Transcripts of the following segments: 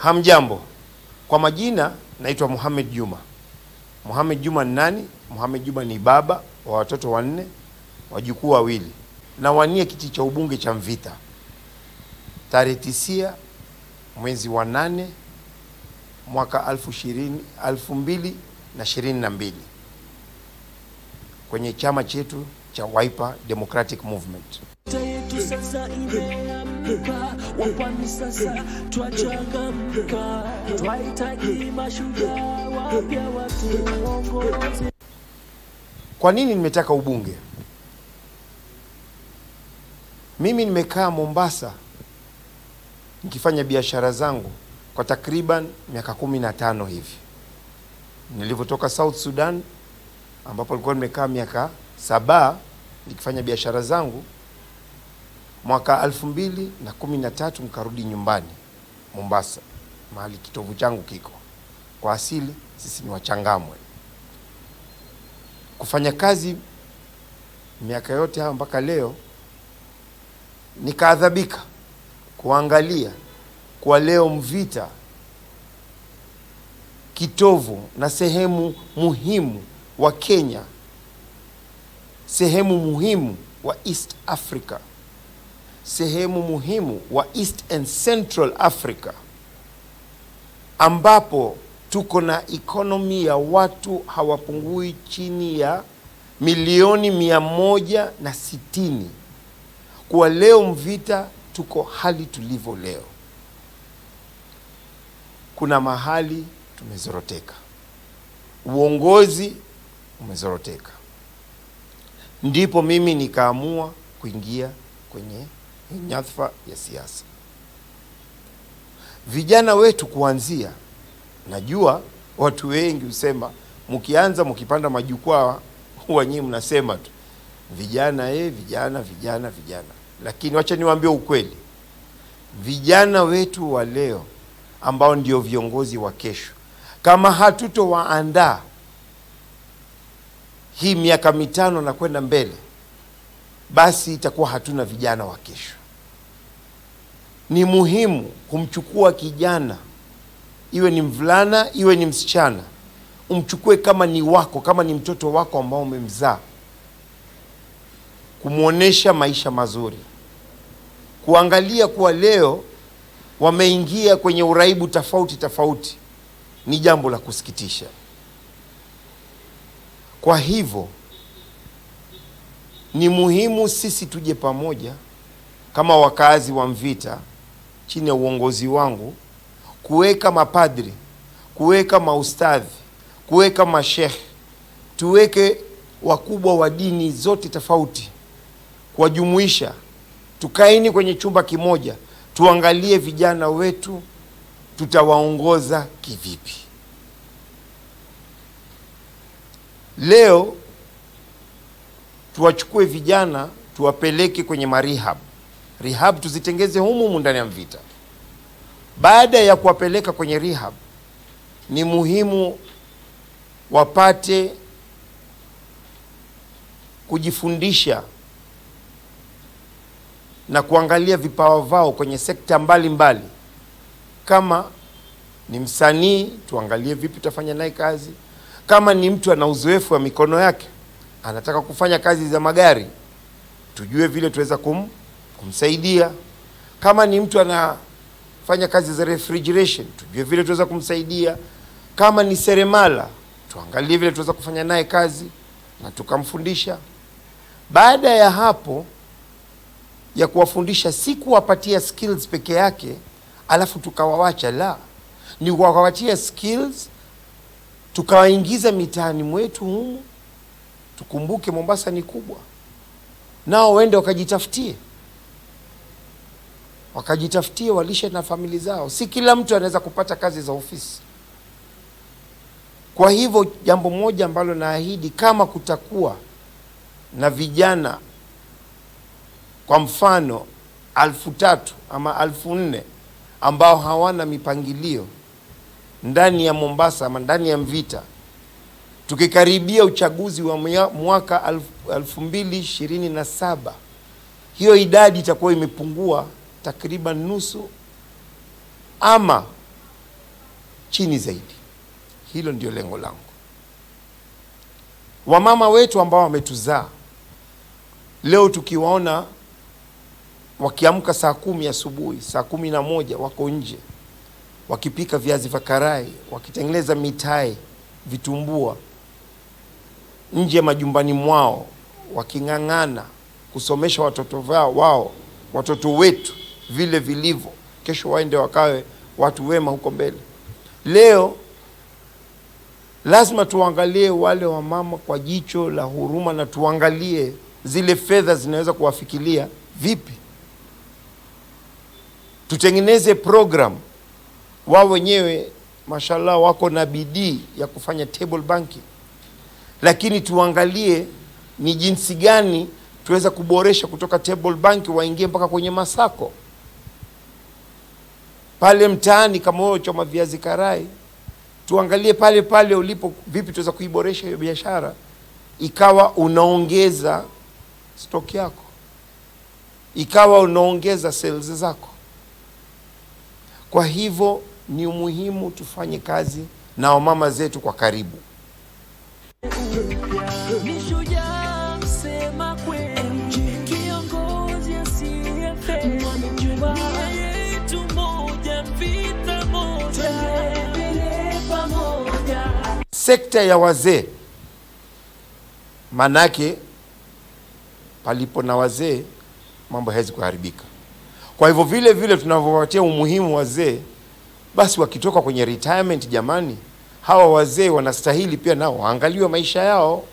Hamjambo, kwa majina naitwa Mohamed Juma. Mohamed Juma ni nani? Mohamed Juma ni baba wa watoto wanne, wajukuu wawili, na wanie kiti cha ubunge cha Mvita tarehe tisia mwezi wa nane mwaka alfu ishirini alfu mbili na ishirini na mbili kwenye chama chetu cha Wiper Democratic Movement. yetu sasa imeamka, wapwani sasa twachangamka, twahitaji mashujaa wapya watuongoze. Kwa nini nimetaka ubunge? Mimi nimekaa Mombasa nikifanya biashara zangu kwa takriban miaka kumi na tano hivi. Nilivyotoka South Sudan ambapo nilikuwa nimekaa miaka saba nikifanya biashara zangu, mwaka elfu mbili na kumi na tatu nikarudi nyumbani Mombasa, mahali kitovu changu kiko. Kwa asili sisi ni Wachangamwe. Kufanya kazi miaka yote hayo mpaka leo, nikaadhabika kuangalia kwa leo Mvita kitovu na sehemu muhimu wa Kenya, sehemu muhimu wa East Africa, sehemu muhimu wa East and Central Africa, ambapo tuko na ekonomi ya watu hawapungui chini ya milioni mia moja na sitini. Kwa leo Mvita tuko hali tulivyo leo, kuna mahali tumezoroteka, uongozi umezoroteka. Ndipo mimi nikaamua kuingia kwenye nyadhifa ya siasa. Vijana wetu kuanzia, najua watu wengi husema mkianza mkipanda majukwaa huwa nyinyi mnasema tu vijana eh, vijana vijana vijana, lakini wacha niwaambie ukweli, vijana wetu wa leo ambao ndio viongozi wa kesho, kama hatutowaandaa hii miaka mitano na kwenda mbele, basi itakuwa hatuna vijana wa kesho. Ni muhimu kumchukua kijana, iwe ni mvulana, iwe ni msichana, umchukue kama ni wako, kama ni mtoto wako ambao umemzaa, kumwonyesha maisha mazuri, kuangalia kuwa leo wameingia kwenye uraibu tofauti tofauti, ni jambo la kusikitisha. Kwa hivyo ni muhimu sisi tuje pamoja kama wakazi wa Mvita chini ya uongozi wangu kuweka mapadri, kuweka maustadhi, kuweka mashekhe, tuweke wakubwa wa dini zote tofauti, kuwajumuisha, tukaini kwenye chumba kimoja, tuangalie vijana wetu tutawaongoza kivipi. Leo tuwachukue vijana tuwapeleke kwenye marehab rehab, tuzitengeze humu humu ndani ya Mvita. Baada ya kuwapeleka kwenye rehab, ni muhimu wapate kujifundisha na kuangalia vipawa vao kwenye sekta mbalimbali mbali. Kama ni msanii, tuangalie vipi tutafanya naye kazi. Kama ni mtu ana uzoefu wa mikono yake, anataka kufanya kazi za magari, tujue vile tuweza kum, kumsaidia. Kama ni mtu anafanya kazi za refrigeration, tujue vile tuweza kumsaidia. Kama ni seremala, tuangalie vile tuweza kufanya naye kazi na tukamfundisha. Baada ya hapo ya kuwafundisha, si kuwapatia skills peke yake alafu tukawawacha, la, ni kuwapatia skills tukawaingiza mitaani mwetu humu. Tukumbuke Mombasa ni kubwa, nao waende wakajitafutie, wakajitafutie, walishe na famili zao. Si kila mtu anaweza kupata kazi za ofisi. Kwa hivyo jambo moja ambalo naahidi, kama kutakuwa na vijana kwa mfano alfu tatu ama alfu nne ambao hawana mipangilio ndani ya Mombasa ama ndani ya Mvita, tukikaribia uchaguzi wa mwaka alfu, alfu mbili ishirini na saba hiyo idadi itakuwa imepungua takriban nusu, ama chini zaidi. Hilo ndio lengo langu. Wamama wetu ambao wametuzaa leo, tukiwaona wakiamka saa kumi asubuhi, saa kumi na moja wako nje wakipika viazi vya karai, wakitengeneza mitai, vitumbua nje majumbani mwao, waking'ang'ana kusomesha watoto wao, wao watoto wetu vile vilivyo, kesho waende wakawe watu wema huko mbele. Leo lazima tuangalie wale wamama kwa jicho la huruma na tuangalie zile fedha zinaweza kuwafikilia vipi. Tutengeneze program wao wenyewe, mashallah, wako na bidii ya kufanya table banking, lakini tuangalie ni jinsi gani tuweza kuboresha kutoka table bank waingie mpaka kwenye masako pale mtaani. Kama wewe choma viazi karai, tuangalie pale pale ulipo, vipi tuweza kuiboresha hiyo biashara ikawa unaongeza stock yako, ikawa unaongeza sales zako. Kwa hivyo ni umuhimu tufanye kazi na wamama zetu kwa karibu. Ni shujaa msema kweli, kiongozi asiyefeli, nia yetu moja, vita moja, tuendelee pamoja. Sekta ya wazee, manake palipo na wazee mambo hawezi kuharibika. Kwa hivyo vile vile tunavyowatia umuhimu wazee, basi wakitoka kwenye retirement, jamani, hawa wazee wanastahili pia nao waangaliwe maisha yao.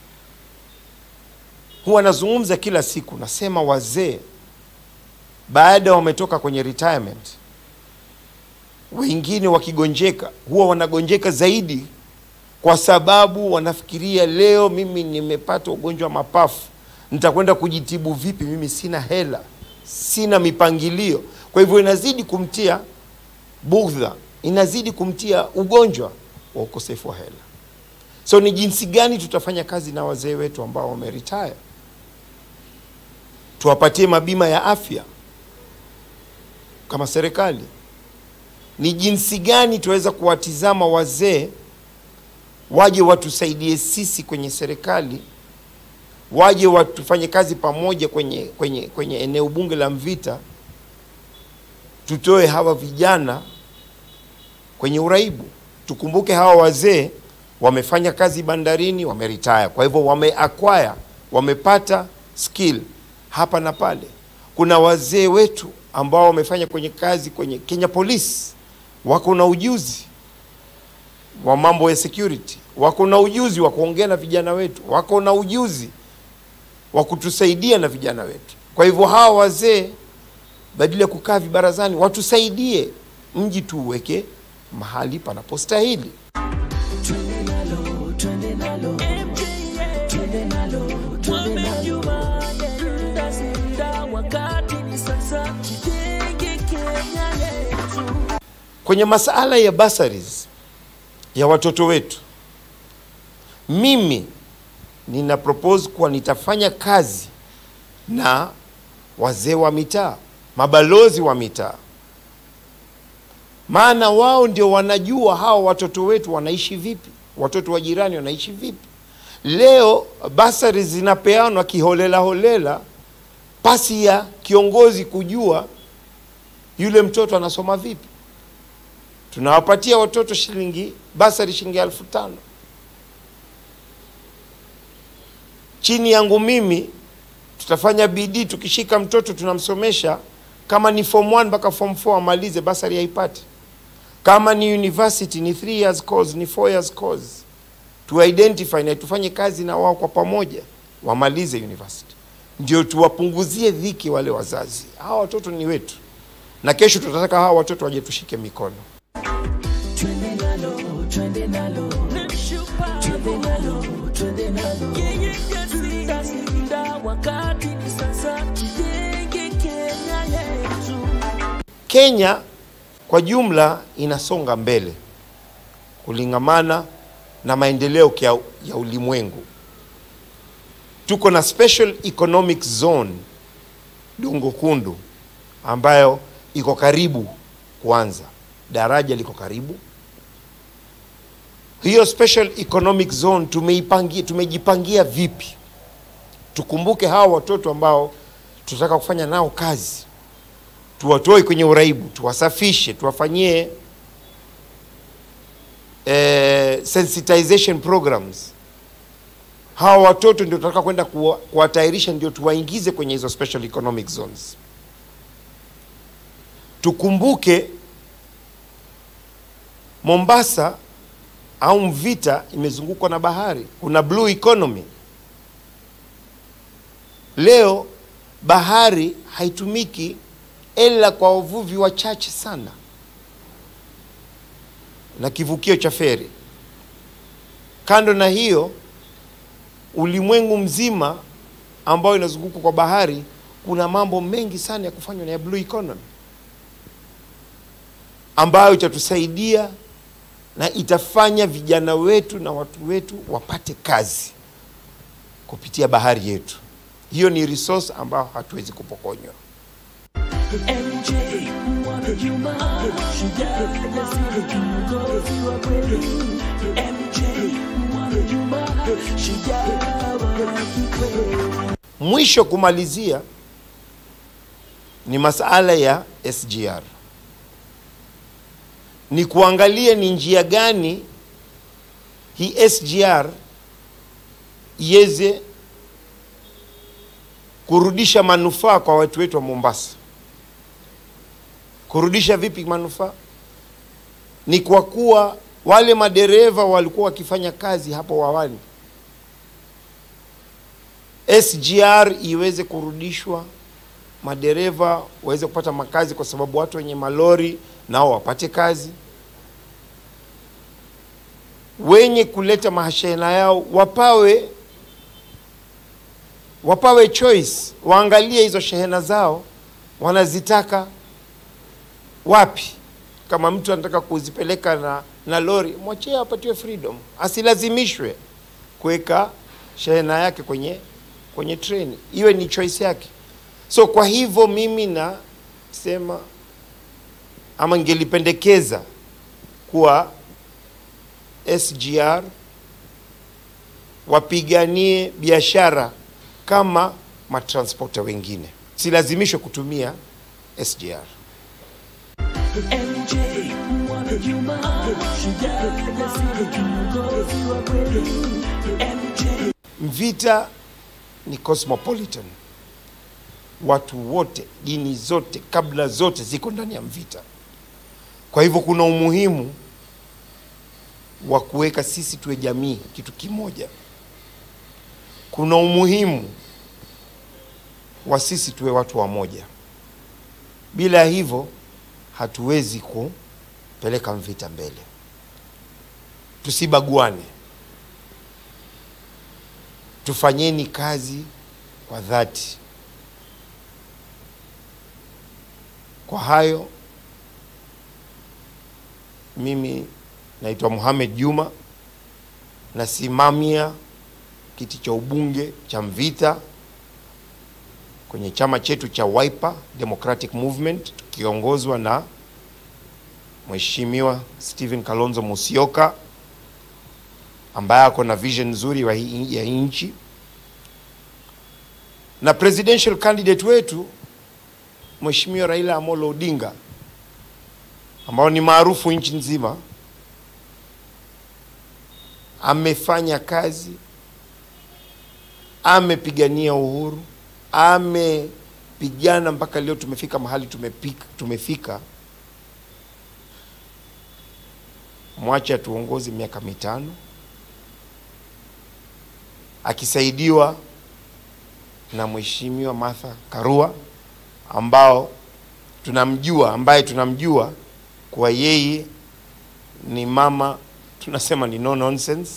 Huwa nazungumza kila siku, nasema wazee baada wametoka kwenye retirement, wengine wakigonjeka huwa wanagonjeka zaidi kwa sababu wanafikiria leo mimi nimepata ugonjwa wa mapafu, nitakwenda kujitibu vipi? Mimi sina hela, sina mipangilio. Kwa hivyo inazidi kumtia bugdha, inazidi kumtia ugonjwa wa ukosefu wa hela. So ni jinsi gani tutafanya kazi na wazee wetu ambao wameretire, tuwapatie mabima ya afya kama serikali. Ni jinsi gani tuweza kuwatizama wazee waje watusaidie sisi kwenye serikali, waje watufanye kazi pamoja kwenye, kwenye, kwenye eneo bunge la Mvita, tutoe hawa vijana kwenye uraibu. Tukumbuke hawa wazee wamefanya kazi bandarini, wameretire, kwa hivyo wameacquire, wamepata skill hapa na pale. Kuna wazee wetu ambao wamefanya kwenye kazi kwenye Kenya Police, wako na ujuzi wa mambo ya security, wako na ujuzi wa kuongea na vijana wetu, wako na ujuzi wa kutusaidia na vijana wetu. Kwa hivyo hawa wazee badala ya kukaa vibarazani, watusaidie mji tuuweke mahali panapostahili. Twende nalo, twende nalo, MJA, twende nalo, twende nalo, tutashinda, wakati ni sasa, tujenge Kenya yetu. Kwenye masala ya bursaries ya watoto wetu, mimi nina propose kuwa nitafanya kazi na wazee wa mitaa, mabalozi wa mitaa, maana wao ndio wanajua hawa watoto wetu wanaishi vipi, watoto wa jirani wanaishi vipi. Leo basari zinapeanwa kiholela holela, pasi ya kiongozi kujua yule mtoto anasoma vipi. Tunawapatia watoto shilingi basari shilingi elfu tano chini yangu mimi tutafanya bidii, tukishika mtoto tunamsomesha, kama ni form 1 mpaka form 4 amalize, basari haipati. Kama ni university ni 3 years course, ni 4 years course, tu identify na tufanye kazi na wao kwa pamoja, wamalize university, ndio tuwapunguzie dhiki wale wazazi. Hawa watoto ni wetu, na kesho tutataka hawa watoto waje tushike mikono. Twende nalo, twende nalo, twende nalo, twende nalo, yeye tutashinda, wakati ni sasa, tujenge Kenya yetu. Kenya kwa jumla inasonga mbele kulingamana na maendeleo kia- ya ulimwengu. Tuko na special economic zone Dongo Kundu ambayo iko karibu kuanza, daraja liko karibu, hiyo special economic zone tumeipangia, tumejipangia vipi? Tukumbuke hawa watoto ambao tunataka kufanya nao kazi, tuwatoe kwenye uraibu, tuwasafishe, tuwafanyie eh, sensitization programs. Hawa watoto ndio tunataka kwenda kuwa- kuwatayarisha, ndio tuwaingize kwenye hizo special economic zones. Tukumbuke Mombasa au Mvita imezungukwa na bahari, kuna blue economy. Leo bahari haitumiki ila kwa wavuvi wachache sana na kivukio cha feri. Kando na hiyo, ulimwengu mzima ambao inazungukwa kwa bahari, kuna mambo mengi sana ya kufanywa na ya blue economy ambayo itatusaidia na itafanya vijana wetu na watu wetu wapate kazi kupitia bahari yetu. Hiyo ni resource ambayo hatuwezi kupokonywa. MJ mwana Juma shujaa jasiri kiongozi wa kweli MJ mwana Juma shujaa wa kikweli Mwisho kumalizia ni masala ya SGR, ni kuangalia ni njia gani hii SGR iweze kurudisha manufaa kwa watu wetu wa Mombasa. Kurudisha vipi manufaa? Ni kwa kuwa wale madereva walikuwa wakifanya kazi hapo awali SGR iweze kurudishwa, madereva waweze kupata makazi, kwa sababu watu wenye malori nao wapate kazi, wenye kuleta mahashena yao wapawe wapawe choice, waangalie hizo shehena zao wanazitaka wapi. Kama mtu anataka kuzipeleka na, na lori, mwachie apatiwe freedom, asilazimishwe kuweka shehena yake kwenye kwenye treni, iwe ni choice yake. So kwa hivyo mimi nasema ama ningelipendekeza kuwa SGR wapiganie biashara kama matransporta wengine, silazimishwe kutumia SGR. MJ mwana Juma shujaa jasiri kiongozi wa kweli MJ Mvita ni cosmopolitan, watu wote, dini zote, kabla zote ziko ndani ya Mvita. Kwa hivyo kuna umuhimu wa kuweka sisi tuwe jamii kitu kimoja. Kuna umuhimu wa sisi tuwe watu wamoja. Bila hivyo hatuwezi kupeleka Mvita mbele. Tusibaguane, tufanyeni kazi kwa dhati. Kwa hayo, mimi naitwa Mohamed Juma, nasimamia kiti cha ubunge cha Mvita kwenye chama chetu cha Wiper Democratic Movement tukiongozwa na Mheshimiwa Stephen Kalonzo Musyoka ambaye ako na vision nzuri wa hii- ya nchi na presidential candidate wetu Mheshimiwa Raila Amolo Odinga ambao ni maarufu nchi nzima. Amefanya kazi, amepigania uhuru, amepigana mpaka leo tumefika mahali tumepika, tumefika. Mwache atuongoze miaka mitano akisaidiwa na Mheshimiwa Martha Karua ambao tunamjua ambaye tunamjua kuwa yeye ni mama tunasema ni no nonsense,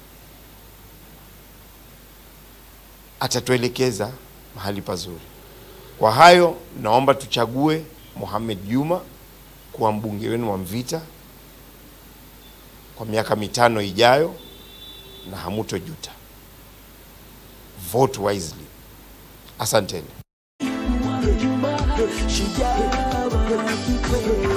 atatuelekeza mahali pazuri. Kwa hayo, naomba tuchague Mohamed Juma kuwa mbunge wenu wa Mvita kwa miaka mitano ijayo, na hamutojuta. Vote wisely. Asanteni. Juma shujaa wa kikweli